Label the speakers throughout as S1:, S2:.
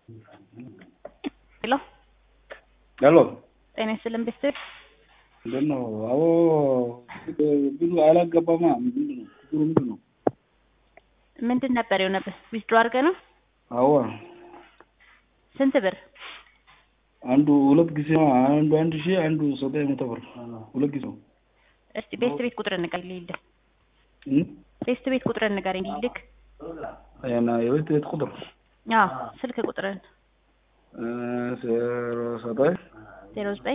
S1: ሄሎ
S2: ሄሎ
S1: ጤና ይስጥልን ቤተሰብ
S2: ምንድን ነው? አዎ ብዙ አላገባማ። ምንድን ነው ችግሩ? ምንድን ነው?
S1: ምንድን ነበር የሆነብህ? ዊዝድሮ አድርገህ ነው?
S2: አዎ
S1: ስንት ብር?
S2: አንዱ ሁለት ጊዜ ነው። አንዱ አንድ ሺህ አንዱ ዘጠኝ መቶ ብር ሁለት ጊዜ ነው።
S1: እስቲ ቤስት ቤት ቁጥር ንገረኝ ልሂድ።
S2: እም?
S1: ቤስት ቤት ቁጥር ንገረኝ ልሂድ።
S2: እና የቤት ቤት ቁጥር
S1: አዎ ስልክ ቁጥርን
S2: እ ዜሮ ዘጠኝ
S1: ዜሮ ዘጠኝ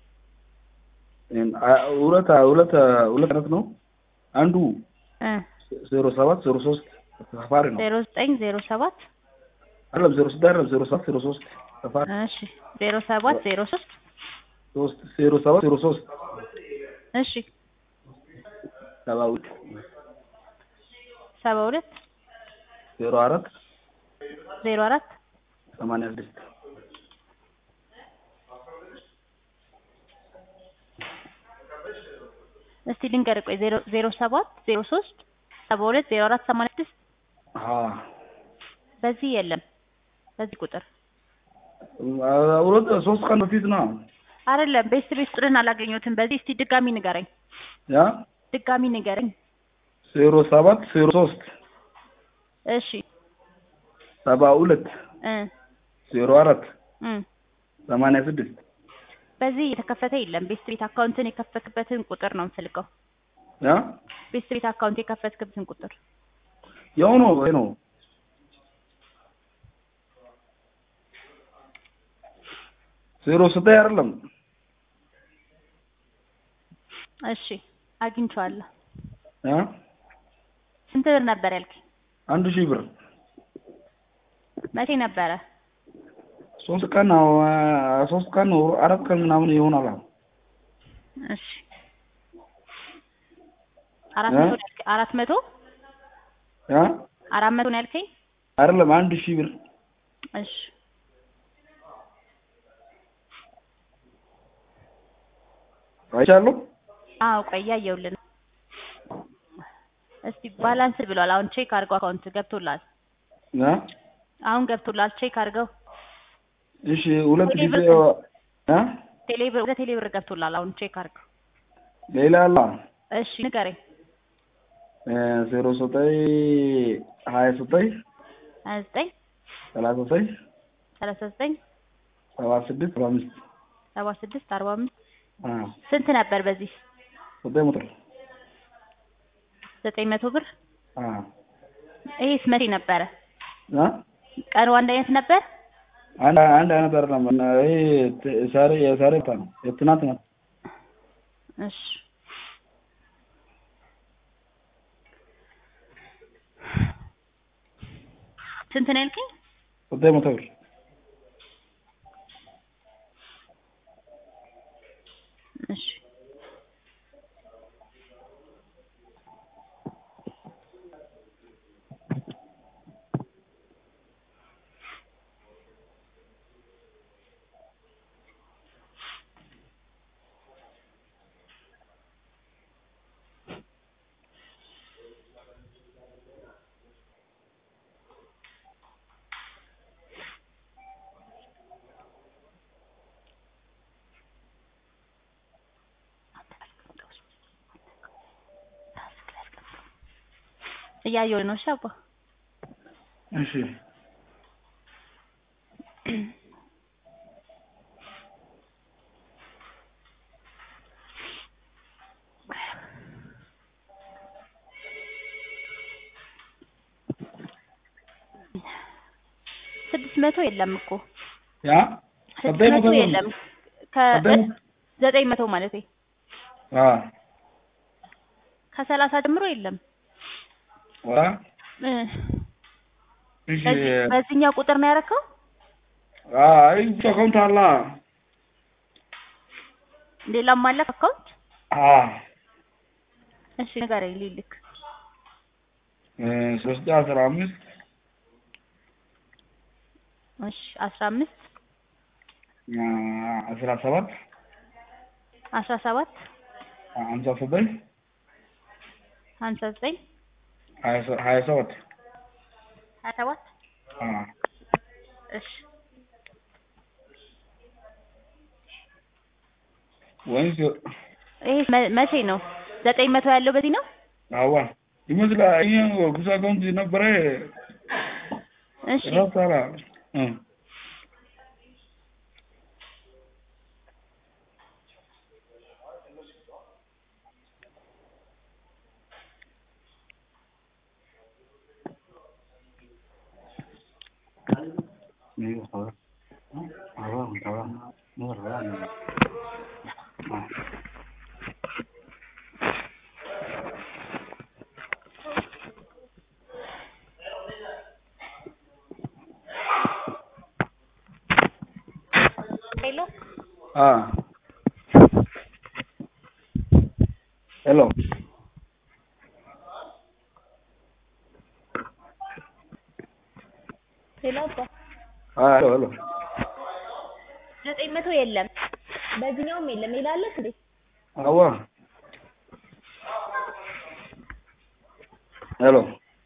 S2: ሁለት ሁለት ሁለት አይነት ነው። አንዱ
S1: እ
S2: ዜሮ ሰባት ዜሮ ሶስት ሰፋሪ ነው።
S1: ዜሮ ዘጠኝ ዜሮ ሰባት
S2: አይደለም ዜሮ ስድስት አይደለም ዜሮ ሰባት ዜሮ ሶስት ሰፋሪ
S1: እሺ ዜሮ ሰባት ዜሮ ሶስት
S2: ሶስት ዜሮ ሰባት ዜሮ ሶስት
S1: እሺ
S2: ሰባ ሁለት
S1: ሰባ ሁለት
S2: ዜሮ አራት
S1: ዜሮ አራት
S2: ሰማንያ ስድስት
S1: እስቲ ልንገርህ ቆይ ዜሮ ዜሮ ሰባት ዜሮ ሶስት ሰባ ሁለት ዜሮ አራት ሰማንያ ስድስት
S2: አዎ
S1: በዚህ የለም በዚህ ቁጥር
S2: ሁለት ሶስት ቀን በፊት ነው
S1: አይደለም ቤስት ቤት ቁጥርን አላገኘሁትም በዚህ እስቲ ድጋሚ ንገረኝ
S2: ያ
S1: ድጋሚ ንገረኝ
S2: ዜሮ ሰባት ዜሮ ሶስት
S1: እሺ
S2: ሰባ ሁለት
S1: እ
S2: ዜሮ አራት
S1: እ
S2: ሰማንያ ስድስት
S1: በዚህ የተከፈተ የለም ቤስት ቤት አካውንትን የከፈትክበትን ቁጥር ነው የምፈልገው
S2: ያ
S1: ቤስት ቤት አካውንት የከፈትክበትን ቁጥር
S2: ያው ነው ይሄ ነው ዜሮ ዘጠኝ አይደለም
S1: እሺ አግኝቼዋለሁ
S2: ያ
S1: ስንት ብር ነበር ያልከኝ
S2: አንድ ሺህ ብር
S1: መቼ ነበረ
S2: ሶስት ቀን ነው ሶስት ቀን ነው አራት ቀን ምናምን ይሆናል አሁን
S1: እሺ አራት
S2: እ?
S1: መቶ ነው ያልከኝ አራት መቶ
S2: ያ
S1: አራት መቶ ነው ያልከኝ
S2: አይደለም አንድ ሺህ ብር
S1: እሺ
S2: አይቻለሁ
S1: አዎ ቆይ እያየሁልህ ነው እስቲ ባላንስ ብሏል አሁን ቼክ አድርገው አካውንት ገብቶላል
S2: ያ
S1: አሁን ገብቶላል ቼክ አድርገው
S2: እሺ ሁለት
S1: ቴሌ
S2: ጊዜ
S1: ብር
S2: ያ
S1: ቴሌብር ወደ ቴሌብር ገብቶላል አሁን ቼክ አድርገው
S2: ሌላ አለ
S1: እሺ ንገረኝ
S2: ዜሮ ዘጠኝ ሀያ ዘጠኝ
S1: ሀያ ዘጠኝ
S2: ሰላሳ ዘጠኝ
S1: ሰላሳ ዘጠኝ
S2: ሰባ ስድስት ሰባ አምስት
S1: ሰባ ስድስት አርባ አምስት
S2: አ
S1: ስንት ነበር በዚህ
S2: ዘጠኝ መቶ
S1: ዘጠኝ መቶ ብር
S2: አ
S1: ይሄስ መቼ ነበረ
S2: አ
S1: ቀኑ አንድ አይነት ነበር
S2: አንድ አንድ አይነት አይደለም እና ይሄ ት- ዛሬ የዛሬ ታ ነው የትናንት ነው
S1: እሺ ስንት ነው ያልከኝ
S2: ዘጠኝ መቶ ብር
S1: እሺ እያየሁ ነው። እሺ አባ
S2: እሺ
S1: ስድስት መቶ የለም እኮ
S2: ያ
S1: ስድስት
S2: ዘጠኝ
S1: መቶ
S2: መቶ ብር
S1: የለም
S2: ዘጠኝ
S1: ከዘጠኝ መቶ ማለት
S2: አ
S1: ከሰላሳ ጀምሮ የለም
S2: አ
S1: እ
S2: እሺ
S1: በዚህ- በዚህኛው ቁጥር ነው ያደረከው
S2: አ አይ አካውንት አላ
S1: ሌላም አለ አካውንት
S2: አ
S1: እሺ ንገረኝ ልልክ
S2: እ ሶስት አስራ አምስት
S1: እሺ አስራ አምስት
S2: አ አስራ ሰባት
S1: አስራ ሰባት
S2: ሀምሳ ዘጠኝ
S1: ሀምሳ ዘጠኝ
S2: ሀያ ሰ- ሀያ ሰባት
S1: ሀያ ሰባት
S2: አ
S1: እሺ
S2: ወይስ
S1: ይሄ መ- መቼ ነው? ዘጠኝ መቶ ያለው በዚህ ነው?
S2: አዋ ይመስላል። ይሄ ኩሳ አካውንት ነበረ
S1: እሺ
S2: ረሳላ እ
S1: ሄሎ
S2: አ ሄሎ
S1: ሄሎ አባ
S2: አ ሄሎ ሄሎ
S1: ዘጠኝ መቶ የለም በዚህኛውም የለም ይላለህ እንዴ?
S2: አዋ ሄሎ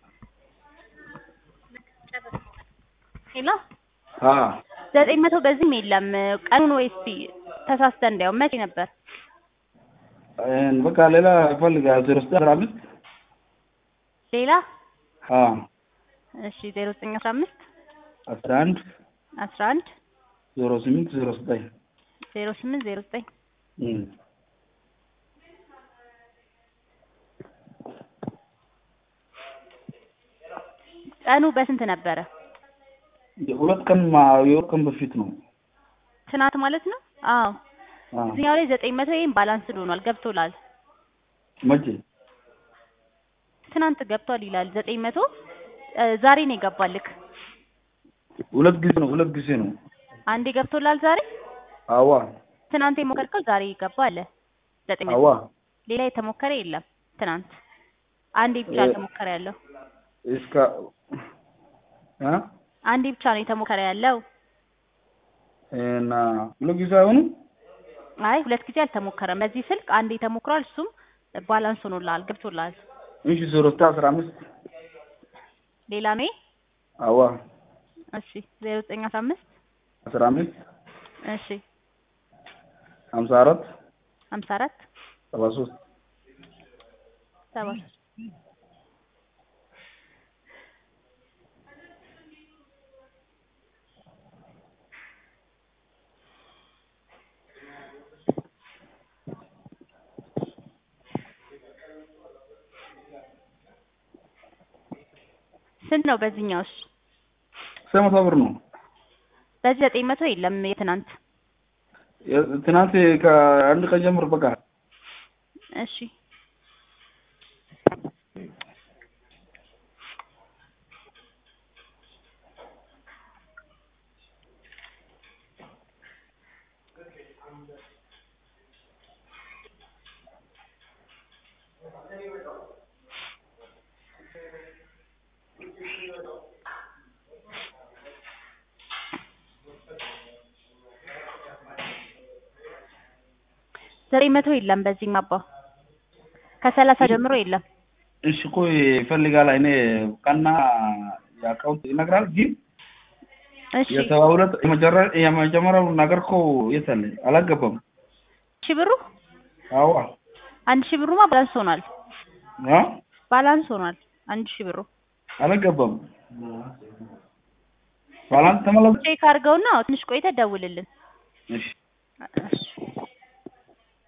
S1: ሄሎ
S2: አ
S1: ዘጠኝ መቶ በዚህም የለም ቀኑን ወይስ ተሳስተ እንዳየው መቼ ነበር?
S2: እን በቃ ሌላ ይፈልጋል ዜሮ ዘጠኝ አስራ አምስት
S1: ሌላ
S2: አ
S1: እሺ ዜሮ ዘጠኝ አስራ አምስት
S2: አስራ አንድ
S1: አስራ አንድ
S2: ዜሮ ስምንት ዜሮ ዘጠኝ
S1: ዜሮ ስምንት ዜሮ ዘጠኝ
S2: እም
S1: ቀኑ በስንት ነበረ?
S2: የሁለት ቀን ማ የሁለት ቀን በፊት ነው።
S1: ትናንት ማለት ነው? አዎ
S2: አ
S1: እዚህኛው ላይ ዘጠኝ መቶ ይሄን ባላንስድ ሆኗል ገብቶላል።
S2: መቼ
S1: ትናንት ገብቷል ይላል ዘጠኝ መቶ እ ዛሬ ነው የገባልክ።
S2: ሁለት ጊዜ ነው ሁለት ጊዜ ነው።
S1: አንዴ ገብቶላል ዛሬ
S2: አዋ
S1: ትናንት የሞከርከው ዛሬ ይገባ አለ ዘጠኝ መቶ
S2: አዋ
S1: ሌላ የተሞከረ የለም። ትናንት አንዴ ብቻ
S2: እ-
S1: የተሞከረ ያለው
S2: እስከ አ
S1: አንዴ ብቻ ነው የተሞከረ ያለው።
S2: እና ሁለት ጊዜ አይሆንም።
S1: አይ ሁለት ጊዜ አልተሞከረም። በዚህ ስልክ አንዴ ተሞክሯል። እሱም ባላንስ ሆኖልሃል ገብቶልሃል።
S2: እሺ ዜሮ ዘጠኝ አስራ አምስት
S1: ሌላ ነው ይሄ?
S2: አዋ
S1: እሺ ዜሮ ዘጠኝ አስራ አምስት
S2: አስራ አምስት
S1: እሺ
S2: ሀምሳ አራት
S1: ሀምሳ አራት
S2: ሰባ ሶስት
S1: ሰባ ሶስት ስንት ነው በዚህኛውስ?
S2: ስንት መቶ ብር ነው?
S1: በዚህ ዘጠኝ መቶ የለም የትናንት
S2: የ- ትናንት ከአንድ ቀን ጀምሮ በቃ
S1: እሺ ዘጠኝ መቶ የለም በዚህም አባ ከሰላሳ ጀምሮ የለም።
S2: እሺ እኮ ይፈልጋል። እኔ ቀና የአካውንት ይነግራል ግን
S1: እሺ
S2: የሰባ ሁለት የመጀረ- የመጀመሪያው ነገር እኮ የት አለ? አላገባም።
S1: ሺህ ብሩ
S2: አዋ
S1: አንድ ሺህ ብሩማ ባላንስ ሆኗል።
S2: አ
S1: ባላንስ ሆኗል አንድ ሺህ ብሩ
S2: አላገባም። ባላንስ ተመለስ።
S1: ቼክ አድርገውና ትንሽ ቆይተህ ደውልልን።
S2: እሺ
S1: እሺ